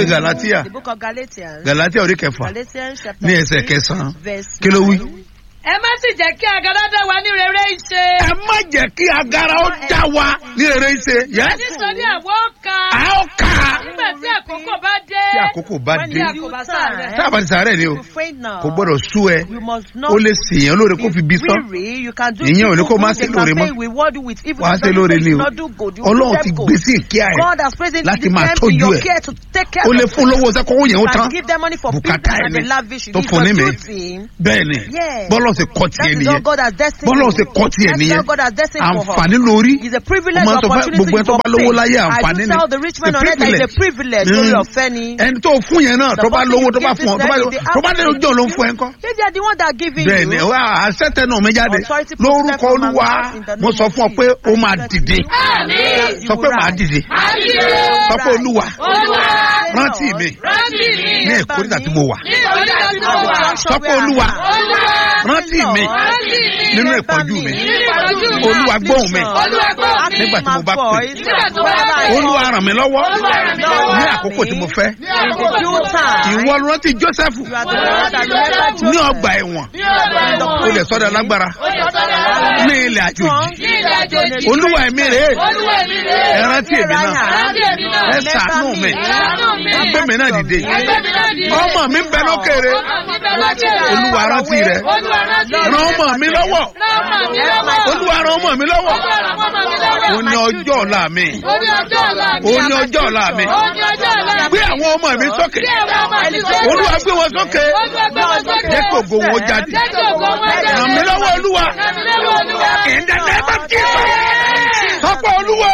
ìwé galatia The book of Galatians. galatia orí kẹfà Galatians chapter ní ẹsẹ̀ 3, kẹsàn-án verse kí ló wí. 9. ẹ má sì jẹ́ kí agara dá wa ní rere ṣe. ẹ má jẹ́ kí agara ó já wa ní rere ṣe yẹ́ nítorí àwọn ka. a ó kà á nígbà tí àkókò bá dé. tí àkókò bá When dé the kò bá due sáré. time, tá a bá ti sàárẹ̀ ni o you faint now. kò gbọ́dọ̀ sú ẹ You must not ó lè sèyàn lóore kó fi bí be sán weary. You can do Ìyẹn ò ní evil kó má good, ṣe they can lóore mọ́. say reward you with evil. wàá It ṣe doesn't lóore say ni you o not do good. You will ọlọ́run do ti them gbé good. sí ìkíá ẹ̀ God has placed it láti in máa them in tọ́jú your ẹ̀. care to take care ó of lè them. fún lówó sẹ́kọ̀ọ́ yẹn ó You tán can give them money for Bùkátà business and ẹ̀mí they lavish you. tó This fún ní is mi. your duty. bẹ́ẹ̀ ni Yes. bọ́lọ̀ ṣe kọ́ That tiẹ̀ is nìyẹn all God has destined bọ́lọ̀ for ṣe you. kọ́ tiẹ̀ That is nìyẹn all God has destined for her. àǹfààní lórí It's a privilege Mo máa ń or sọ fún opportunity gbogbo ẹni tó for bá lówó faith. láyé I àǹfààní do ni tell the rich man It's a on earth that it's a privilege. privilege lórí Mm. ọ̀fẹ́ ni. ẹni tó fún yẹn náà tó The bá person lówó you tó bá give fún ọ to tó bá them, they tó bá have dé to ojú òun give fún ẹ you. ńkọ́. If they are the one that are giving bẹ́ẹ̀ ni you, wá àṣẹ́tẹ̀ náà mi jáde Authority protect lórúkọ from my olúwa mouth in the name mo sọ of fún ọ pé Jesus. ó máa dìde Yes, you sọ pé will màá rise. dìde àdìyẹ. sọ pé olúwa olúwa. rántí mi rántí mi. ní ìkórìtà tí mo wà ní ìkórìtà tí mo wà. sọ pé olúwa olúwa. rántí mi rántí mi. nínú ìpọ́njú mi nínú ìpọ́njú mi. olúwa gbóhùn mi olúwa gbọ́ mi. Nígbà tí mo bá pè. nígbà tó bá pè. olúwa ràn mí lọ́wọ́ Olúwa ràn mí lọ́wọ́. ní àkókò tí mo fẹ́ ní àkókò tí mo wà. ìwọ rántí joseph You are the one that remember ní Joseph. ọgbà ẹ̀wọ̀n ní ọgbà ẹ̀wọ̀n. ó lè sọ́dọ̀ lágbára ó lè sọ́dọ̀ lágbára. ní ilẹ̀ àjòjì ní ilẹ̀ àjòjì. olúwa ẹ̀mí rèé olúwa mi rè é. ẹ rántí èmi náà rántí èmi náà. ẹ ṣàánú mi ẹ ṣàánú mi. ẹgbẹ́ mi náà dìde ẹgbẹ́ mi náà dìde. ọmọ mi ń bẹ lókèrè ọmọ mi bẹ lókèrè. olúwa rántí rẹ olúwa rántí ràn ọmọ mi lọ́wọ́ ràn ọmọ mi lọ́wọ́. olúwa ràn ọmọ mi lọ́wọ́ olúwa ràn ọmọ mi lọ́wọ́. ó ní ọjọ́ ọ̀la mi ó ní ọjọ́ ọ̀la mi. ó ní ọjọ́ ọ̀la mi ó ní ọjọ́ ọ̀la mi. gbé àwọn ọmọ mi sókè Bí àwọn ọmọ mi sókè. olúwa gbé wọn sókè Olúwa gbé wọn sókè. jẹ́ kí ògo wọn jáde Jẹ́ kí ògo wọn jáde. ràn mí lọ́wọ́ olúwa Ràn mí lọ́wọ́ olúwa. in the name of Jesus sọ́pọ̀ olúwa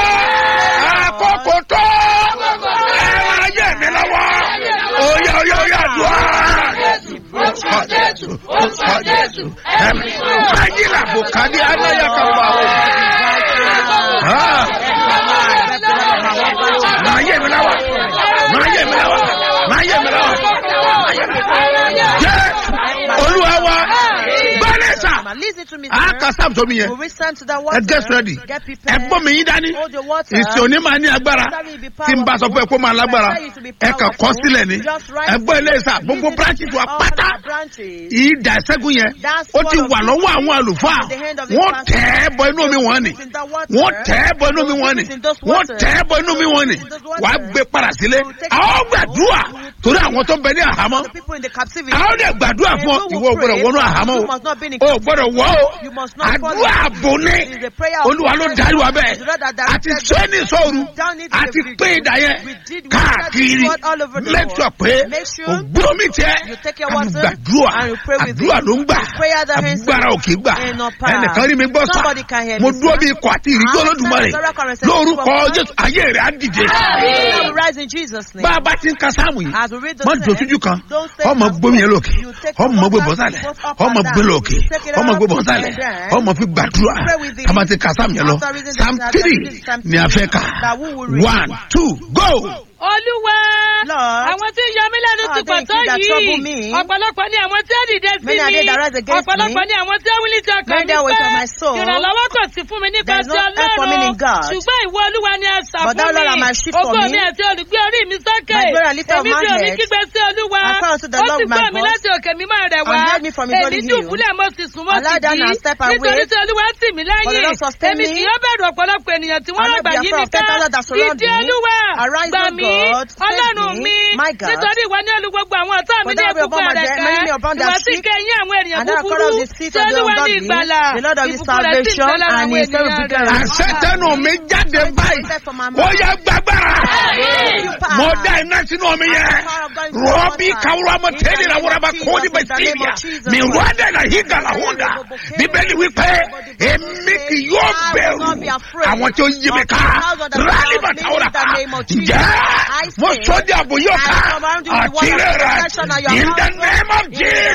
àkókò tó ẹ̀rọ ayé mi lọ́wọ́ oyè oyè oyè àdúrà. Orúkọ Jésù. Orúkọ Jésù. Ẹ̀mí ayé làbò kàdí anáyà kan wà o. Máa yé mi láwà. Máa yé mi láwà. Máa yé mi láwà. Jẹ́ olúwa wa. Bẹ́ẹ̀ni sà. Listen to me, A sir. kà sáàmù sómi yẹn. We will stand to the Ẹ water. get ready. Get prepared. Ẹ gbọ́ mi yín dání. Hold your water. Ìsìn òní máa ní agbára. Tí n bá sọ fún ẹ kó máa lágbára. Ẹ kàn kọ́ sílẹ̀ ni. Ẹ gbọ́ ilé ìsà. Gbogbo branches wa All pátá. the branches. ìdá ìṣẹ́gun yẹn ó ti wà lọ́wọ́ àwọn àlùfáà wọ́n tẹ̀ ẹ́ bọ inú mi wọ́n ni wọ́n tẹ̀ ẹ́ bọ inú mi wọ́n ni wọ́n tẹ̀ ẹ́ bọ inú mi wọ́n ni wàá gbé padà sílé àwọn gbàdúrà torí àwọn tó ń bẹ ní àhámọ́ The people in the captivity. àwọn dẹ̀ gbàdúrà fún ọ ìwọ ò gbọ́dọ̀ wọnú àhámọ́ You must not be in o ò gbọ́dọ̀ wọ́ o You must not follow. àdúrà àbò ní It is a prayer of olúwa ló darí wa bẹ́ẹ̀ The Lord that directed àti sẹ́ni sọ́ọ̀rù Down into the àti video. pé ìdá yẹn We did- we káàkiri did what all over the make world. sure pé Make sure ògbúrò mi tẹ́ you take your àti water gbàdúrà and you pray with àdúrà it. ló ń gbà Prayer that answers agbára ò kì í gbà in no power. ẹnìkan rí mi gbọ́ sá Somebody can hear mo me, dúró sir. bí ikọ̀ àti ìrìnjọ́ I olódùmarè stand as a record lórúkọ and say, jésù ayé rẹ̀ á dìde You will rise in Jesus' name. bá a bá ti ń ka sáàmù yìí As we read the má text, dùn sójú kan don't stay ọmọ as gbómi yẹn though lókè you take ọmọ the gbé water, bọ́ sálẹ̀ both up ọmọ and gbé down. lókè You take it ọmọ up gbé bọ́ sálẹ̀ and down. ọmọ fi gbàdúrà Pray with it. kàmá ti ka sáàmù yẹn lọ After reading the psalm Psalm three Psalm ni a fẹ́ kà that we will read. one two go. olúwa Lord, àwọn tí ń yọ mí lẹ́nu Ah, ti pọ̀ thank tó you that trouble yìí me. ọ̀pọ̀lọpọ̀ ni àwọn tí ó dìde sí Many are mi they that rise against ọ̀pọ̀lọpọ̀ me. ni àwọn tí ó wílí ti ọkàn Many mi are ways pé of my soul. ìrànlọ́wọ́ kò sí fún mi nípa There is ti no help for me in ọlọ́run God. ṣùgbọ́n ìwọ olúwa ni àṣà But fún thou, Lord, mi art my shield for ògo me. mi àti olùgbé orí mi sókè My glory and lifter of èmi my tí omi head. kígbe sí olúwa I cry unto the ó Lord sì with my gbọ́ mi voice. láti òkè mímọ́ rẹ̀ And wá heard me from his holy èmi hill. dùbúlẹ̀ mo sì sùn mo I sì lie down jí and step away. nítorí tí olúwa tì mí For the lẹ́yìn Lord sustain èmi me. kì yóò bẹ̀rù ọ̀pọ̀lọpọ̀ ènìyàn tí wọ́n I'll not rọ̀gbà be yí afraid mi of ten ká thousand that surround ìdí me. olúwa Arise, gbà O mí God, save ọlọ́run me, mi my God. nítorí ìwọ ní olú gbogbo àwọn ọ̀tá mi For ní thou wilt ẹ̀kúnkún upon my rẹ̀ death, ká many may upon their ìwọ sì cheek, kẹ́yìn àwọn ènìyàn and thou art búburú cut off the feet tí of the olúwa ní ungodly. ìgbàlà The Lord of his ìbùkún rẹ̀ sì ń salvation, bẹ lára and àwọn his very ènìyàn big rẹ̀. àṣẹ tẹnu mi jáde báyìí ó yẹ gbàgbára mo dá iná sínú omi yẹn rọ́bì kawura mo tẹ́lẹ̀ la wúraba kóni bẹ sílíà mi rọ́dẹ̀ la higa la hunda bíbélì wípé èmi kì yóò bẹ̀rù àwọn tí ó yí mi ká rálí bá tawura ká jẹ́ mo sọ́jà àbò yóò ká àti rẹ̀ rẹ̀ in the name of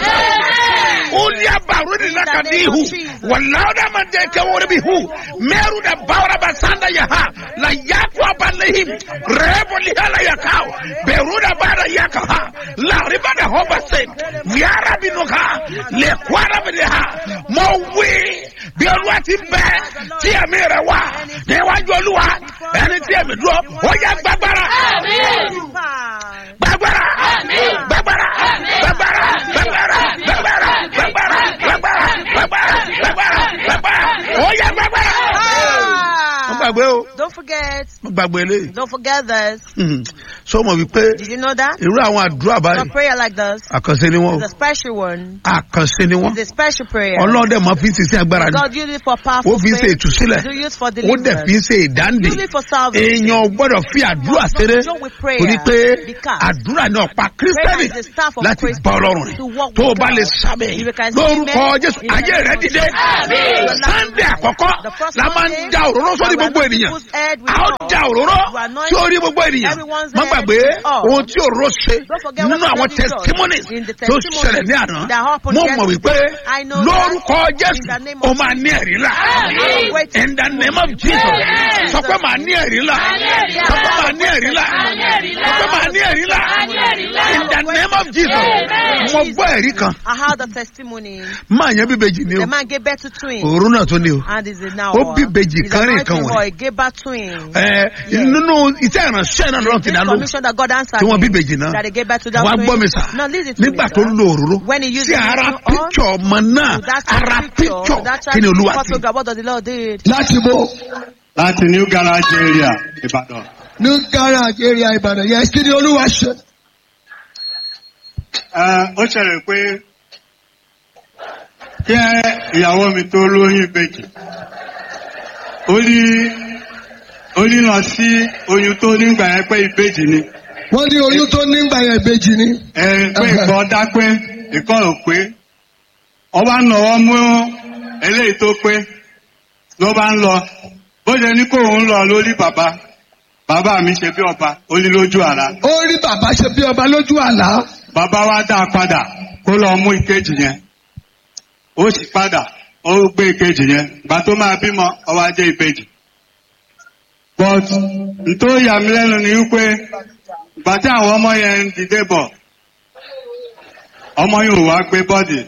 Jesus ulia barudi la kadihu walauda mandeke woribihu meru da baura basanda yaha la yaku abalehim rebo lihala yakao beruda bara yakaha la riba da hobasen viara binuka le kwara bideha mo wi bí olúwa ti bẹ tí ẹ̀mí rẹ̀ wà níwájú olúwa ẹni tí ẹ̀mí dúró ó yẹ gbàgbára. Power. forget. mo gbàgbé eléyìí Don't forget this. Hmm. so mo wí pé Did you know that? irú àwọn àdúrà A báyìí prayer like this àkànṣe ni wọn is a special one. àkànṣe ni wọn It's a special prayer. ọlọ́dẹ máa fi ń ṣiṣẹ́ agbára ni God use it for ó powerful fi ń ṣe faith. ìtúsílẹ̀ Do use for ó dẹ̀ fi ń deliverance. ṣe ìdáǹdè Use it for salvation. èèyàn ò gbọ́dọ̀ fi àdúrà ṣeré Join with prayer. torí pé Because àdúrà ní ọ̀pá kírísítẹ́nì prayer is the staff of láti Christ bá ọlọ́run to rìn walk tó o with bá God. lè sábẹ̀ If you can lórúkọ say amen, jésù in the ayé name rẹ of dìde Jesus. sunday àkọ́kọ́ The first la máa ń Sunday, da òróró sórí we gbogbo anoint ènìyàn people's head with a ó oil. da òróró We anoint sí orí gbogbo ènìyàn everyone's má head gbàgbé with oil. ohun tí òróró ṣe Don't forget nínú what àwọn the Lord did. testimonies In the tó testimonies ṣẹlẹ̀ ní àná that happened mo mọ̀ yesterday. wípé I know lórúkọ that jésù in the name o of máa ní ẹ̀rí là Wait. in the name of jesus sọ pé màá ní ẹ̀rí là sọ pé màá ní ẹ̀rí là sọ pé màá ní ẹ̀rí là in the name of jesus mo gbọ́ ẹ̀rí kan I heard the testimony. máa yẹn bíbejì ni o The man gave birth to twins. òru náà tó ní o And is it now? Ó bí ìbejì He's kan rìn anointing kan wọ̀nyí. boy, gave birth twins. ẹ nínú iṣẹ́ ìránṣẹ́ náà lọ́rùn ti This dá lóhùn commission that God answered tí wọ́n bí him, ìbejì náà that they gave birth to that wàá gbọ́ mi twins. sà Now listen to me, nígbà tó sir. lo òróró When he used sí the ara anointing oil, píkṣọ ọmọ náà to that ara picture, píkṣọ to that kí ni olúwa sí. photograph, what does the Lord did? láti bó láti new garage area ìbàdàn. ní garage area ìbàdàn yẹn kí ni olúwa ṣe. Ẹ, ó ṣẹlẹ̀ pé kí ìyàwó mi tó lóyún ìbejì ó ní ó ní lọ sí oyún tó nígbà yẹn pé ìbejì ni wọ́n ní oyún tó nígbà yẹn ìbejì ni. ẹ pé ìkọ́ dá pé ìkọ́ ò pé ọba nọ̀wọ́ mú eléyìí tó pé ló bá ń lọ bó ṣe ní kó òun lọ lórí bàbá bàbá mi ṣe bí ọba ó ní lójú àrá ó rí bàbá ṣe bí ọba lójú àlá. bàbá wa dá a padà kó lọ mú ìkejì yẹn ó sì padà ó gbé ìkejì yẹn gbà tó máa bímọ ọwọ́ ajé ìbejì but ntó yà mí lẹ́nu ni wípé gbà tí àwọn ọmọ yẹn ń dìde bọ̀ ọmọ yóò wá gbé bọ́dì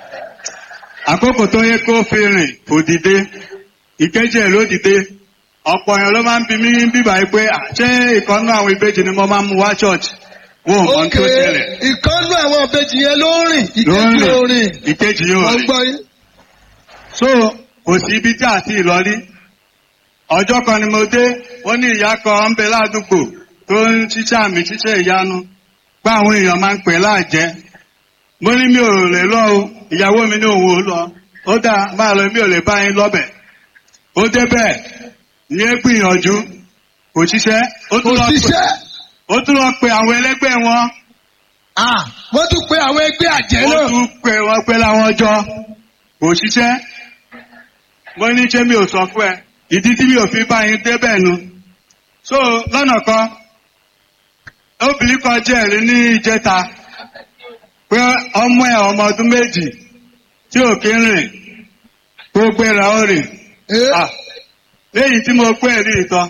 àkókò tó yẹ kó fi rìn kò dìde ìkejì ẹ̀ ló dìde ọ̀pọ̀ èèyàn ló máa ń bi mí bíbá yìí pé "Ah, ṣé ìkànnú àwọn ìbejì ni mo máa ń mú wá church wọn ò mọ ohun ókè tó ṣẹlẹ̀ ìkànnú àwọn ìbejì yẹn ló ń rìn ló ń ìkejì ò rìn. rìn ìkejì yóò wọ́n rìn gbọ́ yín. so kò sí ibi tí a ti lọ rí ọjọ́ kan ni mo dé ó ní ìyá kan ń bẹ ládùúgbò tó ń ṣiṣẹ́ àmì ṣiṣẹ́ ìyanu pé àwọn èèyàn máa ń pè láàjẹ́ mo ní mi ò lè lọ o ìyàwó mi ní òun ò lọ ó dáa máa lọ mi ò lè bá yín lọ́bẹ̀ ó débẹ̀ ní é gbìyànjú kò ṣiṣẹ́ ó kò tún lọ pè ṣiṣẹ́. ó tún lọ pe àwọn ẹlẹgbẹ́ wọn Ah, wọ́n tún pe àwọn ẹgbẹ́ àjẹ́ ó náà. tún pe wọn pé láwọn jọ kò ṣiṣẹ́ mo ní ṣé mi ò sọ fún ẹ ìdí tí mi ò fi bá yín débẹ̀ nu so lọ́nà kan obìnrin kan jẹ́rìí ní ìjẹta pé ọmọ ẹ̀ ọmọ ọdún méjì tí ò kí ń rìn kó gbéra ó rìn Eh, Ah, léyìí tí mo pé ẹ̀rí ìtọ́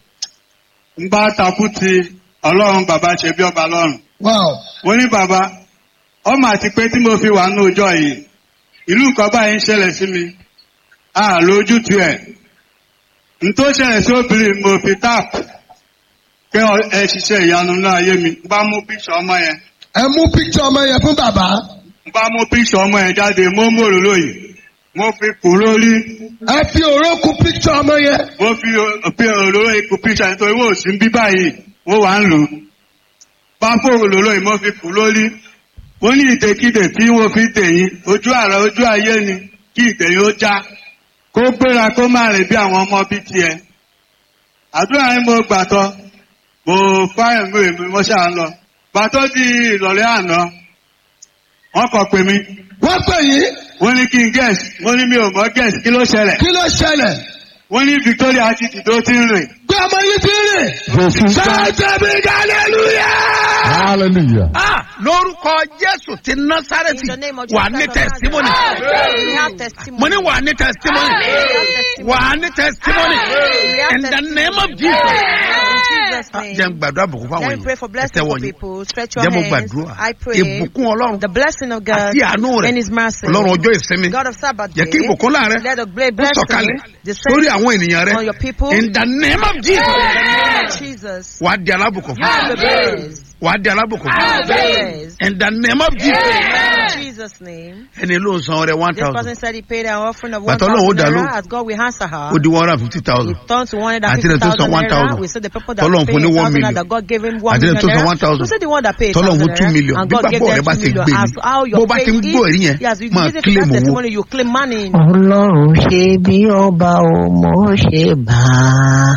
ń bá takú ti ọlọ́run bàbá ṣe bí ọba lọ́run wow. mo ní bàbá ọmọ àti pé tí mo fi wà ní ọjọ́ yìí ìlú nǹkan báyìí ń ṣẹlẹ̀ sí mi a lójútu ẹ̀ n tó ṣẹlẹ̀ sí obìnrin mo fi tap pé ọ- ẹ ṣiṣẹ́ ìyanu náà ayé mi n bá mú píṣọ ọmọ yẹn ẹ mú píkítọ̀ ọmọ yẹn fún bàbá. n bá mú píṣọ ọmọ yẹn jáde mo mú òróró yìí mo fi kù lórí ẹ fi òrókù píkítọ̀ ọmọ yẹn. mo fi o- fi òróró yìí kù píṣọ nítorí wọ́n ò sí ń bí báyìí wọ́n wà ń lò ó bá fún òróró yìí mo fi kù lórí ó ní ìdèkídè tí wọ́n fi dèyìn ojú àrà ojú ayé ni kí ìdèyìn ó já kó gbéra kó má rìn bí àwọn ọmọ bí tiẹ̀ àdúrà yín mo gbàtọ́ mo fáyọ̀ mi èmi mo ṣáà ń lọ gbàtọ́ di ìrọ̀lẹ́ àná wọ́n kọ pé mi wọ́n pè yín wọ́n ní kí n guess mo ní mi ò mọ̀ guess kí ló ṣẹlẹ̀ kí ló ṣẹlẹ̀. wọ́n ní Victoria ti dìdó tí ń rìn gbé ọmọ yín ti rìn. sẹ́ẹ̀tẹ̀ mi hallelujah. Hallelujah. Ah, lórúkọ jésù ti In násàrẹ́tì the name of wà Jesus ní Christ of testimony Nazareth. We have testimony. mo ní wà ní testimony We have testimony. wà ní testimony We have in the testimony. name of jesus. In Jesus' Ah, name. jẹ́ n gbàdúrà bùkún fáwọn Let me pray for èèyàn blessing ẹ̀tẹ̀ for wọ̀nyí people. Stretch your jẹ́ mo hands. gbàdúrà I pray. ìbùkún ọlọ́run The blessing of God àti àánú rẹ̀ and His mercy. ọlọ́run ọjọ́ ìsinmi God of Sabbath jẹ́ kí day. ìbùkún láàrẹ Let the great ó blessing sọ̀kalẹ̀ descend sórí àwọn ènìyàn rẹ on your people. in the name of In jesus the name of Jesus. wà á di alábùkún You are the fún blessed. wà á di alábùkún Yes. in the name of jesus In Jesus' name. ẹni ló ń san ọrẹ one This person thousand said he paid an offering of But 1,000 Ọlọ́run ó dá naira lóhùn. as God will answer her. ó di one hundred and fifty He thousand turned to Àti ẹni tó san 150,000 naira. 1,000. We said the people that Tọ́lọ́run paid fún ní one 1,000 million. that God gave him 1 Àti ẹni million tó san naira. 1,000. We said the one that paid Tọ́lọ́run 1,000 fún two naira. million. And Bí God gave gbàgbọ́ them rẹ bá 2 ṣe million. gbé As ni, how bó your bá ti ń faith gbọ́ ẹ̀rí yẹn, is, yes, you máa give it claim that owó. testimony, you claim money. ọlọ́run ṣe bí ọba ò mọ̀ ṣe bá a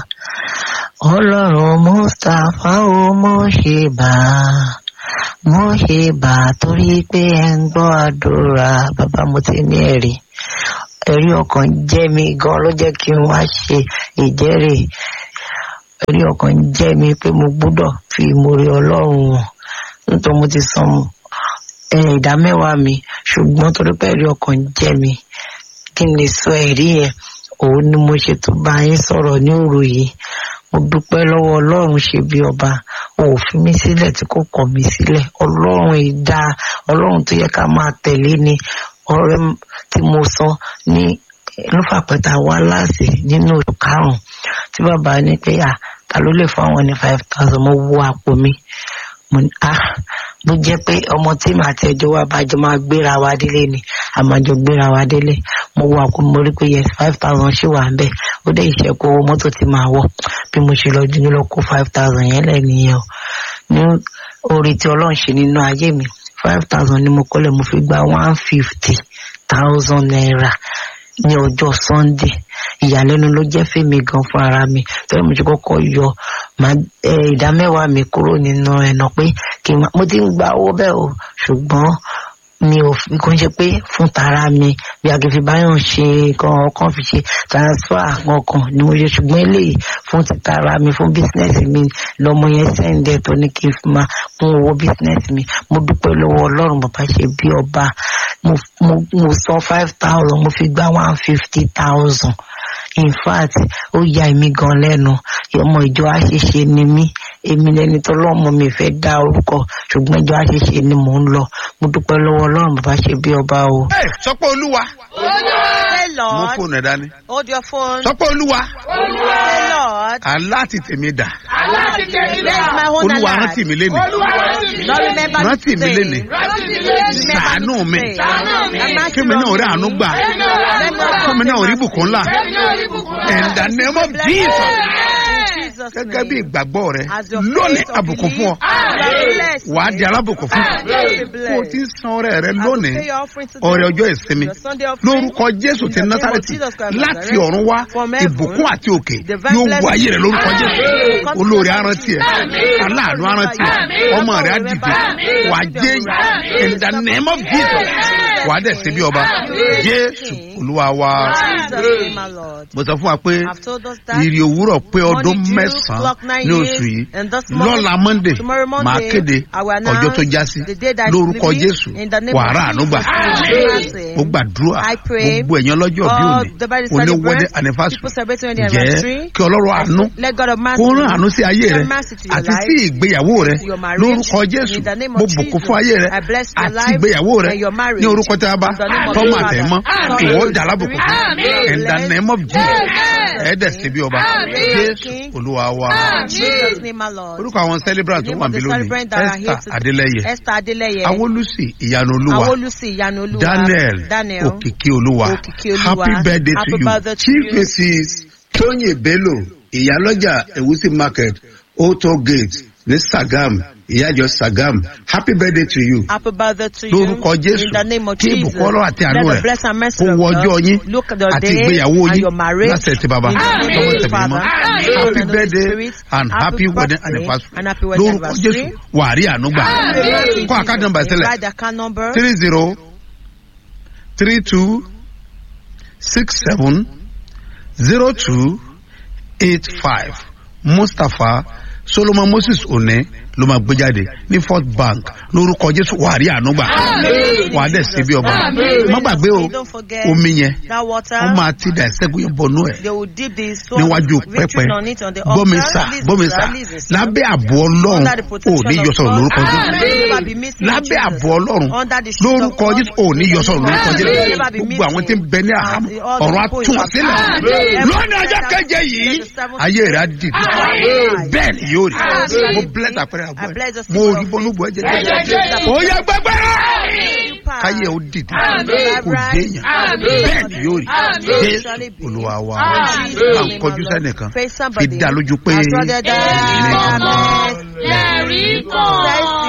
ọlọ́run mustapha ò mọ̀ ṣe bá a mọ̀ ṣe bá a torí pé ẹ ń gbọ́ àdúrà bàbá mo ti ní ẹ̀rí ẹ̀rí ọkàn jẹ́ mi gan ló jẹ́ kí n wá ṣe ìjẹ́rìí ẹ̀rí ọkàn jẹ́ mi pé mo gbọ́dọ̀ fi ìmoore ọlọ́run hàn nítorí mo ti san ẹ, ìdá mẹ́wàá mi ṣùgbọ́n torí pé ẹ̀rí ọkàn jẹ́ mi kí n lè sọ ẹ̀rí yẹn òun ni mo ṣe tó bá yín sọ̀rọ̀ ní òru yìí mo dúpẹ́ lọ́wọ́ ọlọ́run ṣe bí ọba ò fi mí sílẹ̀ tí kò kọ̀ mí sílẹ̀ ọlọ́run ìdá ọlọ́run tó yẹ ká máa tẹ̀lé ni ọ̀rẹ́ m- tí mo sọ ní lọ́fàpẹ́ta wá láàsì nínú oṣù karùn-ún tí bàbá ní pé à ta ló lè fún àwọn ní five thousand mo wo àpò mi mo ní ah bó jẹ́ pé ọmọ tí màá ti ẹjọ́ wa bá jọ máa gbéra wa délé ni a máa jọ gbéra wa délé mo wo àpò mo rí pé yes five thousand ṣì wà ń bẹ̀ ó dé ìṣẹ́kù owó mọ́tò tí màá wọ̀ bí mo ṣe lọ dúró lọ kó five thousand yẹn lẹ̀ nìyẹn o ní orí tí ọlọ́run ṣe nínú ayé mi five thousand ni mo kọ́lẹ̀ mo fi gba one fifty thousand naira ní ọjọ́ sunday ìyàlẹ́nu ló jẹ́ fèmí gan fún ara mi torí mo ti kọ́kọ́ yọ màá ẹ, ìdá mẹ́wàá mi kúrò nínú ẹ̀nà pé kí n má mo ti ń gba owó bẹ́ẹ̀ o ṣùgbọ́n mi ò fi kàn ṣe pé fún tara mi bí agbèfì báyọ̀ ṣe kan ọkàn fi ṣe transfer kankan ni mo ṣe ṣùgbọ́n eléyìí fún ti tara mi fún bísínẹ́sì mi lọ́mọ yẹn sẹ́ǹdẹ̀ tó ní kí n fi máa kún owó bísínẹ́sì mi mo dúpẹ́ lọ́wọ́ ọlọ́run bàbá ṣe bí ọba mo mo mo san five thousand mo fi gba one fifty thousand in fact ó ya èmi gan lẹ́nu ọmọ ìjọ àṣeṣe ni mí èmi lẹni tó lọ́mọ mi fẹ́ dá orúkọ ṣùgbọ́n ìjọ àṣeṣe ni mò ń lọ mo dúpẹ́ lọ́wọ́ ọlọ́run bàbá ṣe bí ọba o. ẹ sọ pé olúwa Say, mú Lord, fóònù ẹ dání hold your phone. sọ pé olúwa Say, Lord, aláàtì tèmi dà where's my own olúwa alert? rántí mi lénìí Lord, remember me rántí mi today. lénìí ṣàánú mi kí mi náà rí àánú gbà kí mi náà rí bùkún ńlá in the name of jesus gẹ́gẹ́ bí ìgbàgbọ́ rẹ lónìí àbùkún fún ọ wà á di alábùkún fún kó o ti ń san ọrẹ rẹ lónìí ọrẹ ọjọ́ ìsinmi lórúkọ jésù ti násàrẹ́tì láti ọ̀run wá ìbùkún àti òkè yóò wọ ayé rẹ lórúkọ jésù olórí arántí ẹ aláàánú arántí ẹ ọmọ rẹ á dìde wà á jẹ in the name of jesus wà á dẹ̀ ṣe bí ọba jésù olúwa wa mo sọ fún wa pé ìrì òwúrọ̀ pé ọdún mẹ́sàn-án ní oṣù yìí lọ́la monday máa kéde ọjọ́ tó já sí lórúkọ jésù wàrà ànúgbà ó gbàdúrà gbogbo ẹ̀yàn lọ́jọ́ bí òní òní wọ́dẹ anifásitì jẹ́ kí ọlọ́run àánú kó rán àánú sí ayé rẹ àti sí ìgbéyàwó rẹ lórúkọ jésù mo bùkún fún ayé rẹ àti ìgbéyàwó rẹ ní orúkọ tí a bá tọ́mọ àtẹ̀mọ́ ìwọ dàrá bùkún fún in the name of jesus ẹ̀ẹ́dẹ̀ sí bí ọba jésù olúwa wa orúkọ àwọn celebrant tó wà bí lónìí esther adeleye Esther Adeleye. awolusi ìyanu olúwa Awolusi Ìyanu Olúwa. daniel Daniel. òkìkí olúwa Òkìkí Olúwa. happy birthday Happy to you birthday to chief you. mrs tóyè bello ìyálọ́jà ewusi market auto gate ní sagam ìyájọ sagam happy birthday to you Happy birthday to you. lórúkọ jésù In the name of kí Jesus. ìbùkún ọlọ́run àti àánú Let rẹ̀ the blessing and mercy kó of wọ God ọjọ́ yín look at your àti day ìgbéyàwó and yín your marriage. láṣẹ ti bàbá In the name lọ́wọ́ of the tẹ̀mí mọ́ Father, happy Son, and Holy birthday Spirit. and happy Happy wedding birthday anniversary and happy wedding lórúkọ anniversary. jésù wàá rí àánú gbà kọ́ àkáàdì nọmba sílẹ̀ Write the account number. three zero three two six seven zero two eight five mustapha solomon moses one ló máa gbé jáde ní first bank lórúkọ jésù wà á rí àánú gbà wà á dẹ̀ ṣe bí ọba má gbàgbé o Don't forget omi yẹn that water. wọ́n máa ti dà ẹ̀sẹ̀gun yẹn bọnú ẹ̀ They will dip the sword níwájú of victory pẹpẹ on it on the altar. gbọmísà Listen, gbọmísà sir, listen, sir. lábẹ́ àbò ọlọ́run Under the ò protection ní of yọ sọ̀rọ̀ God. lórúkọ Amen. jésù Never be missing lábẹ́ Jesus. àbò ọlọ́run Under the shield of lórúkọ God. jésù ò ní yọ sọ̀rọ̀ lórúkọ Amen. jésù Never be gbogbo àwọn tí ń bẹ ní àhámọ́ missing. All the ọ̀rọ̀ people àtúnwọ̀n in sílẹ̀ Amen. lónìí ọjọ́ keje yìí ayé rẹ̀ á dìde bẹ́ẹ̀ ni yóò yóò rí Amen. mo bless àpẹẹrẹ I àgbọ̀ bless the ẹ̀ mo symbol rí of bọ́nú bọ́ ẹ̀jẹ̀ Ẹ̀jẹ̀ Jésù. ó yẹ gbẹgbẹrẹ You power. káyé ó dìde Amen. kò déyàn bẹ́ẹ̀ ni yóò rí jésù olúwa wa Amen. bá ń kọjú sẹ́nìkan Face fi somebody. dá lójú pé My brother died. Amen. lẹ́rìí kan.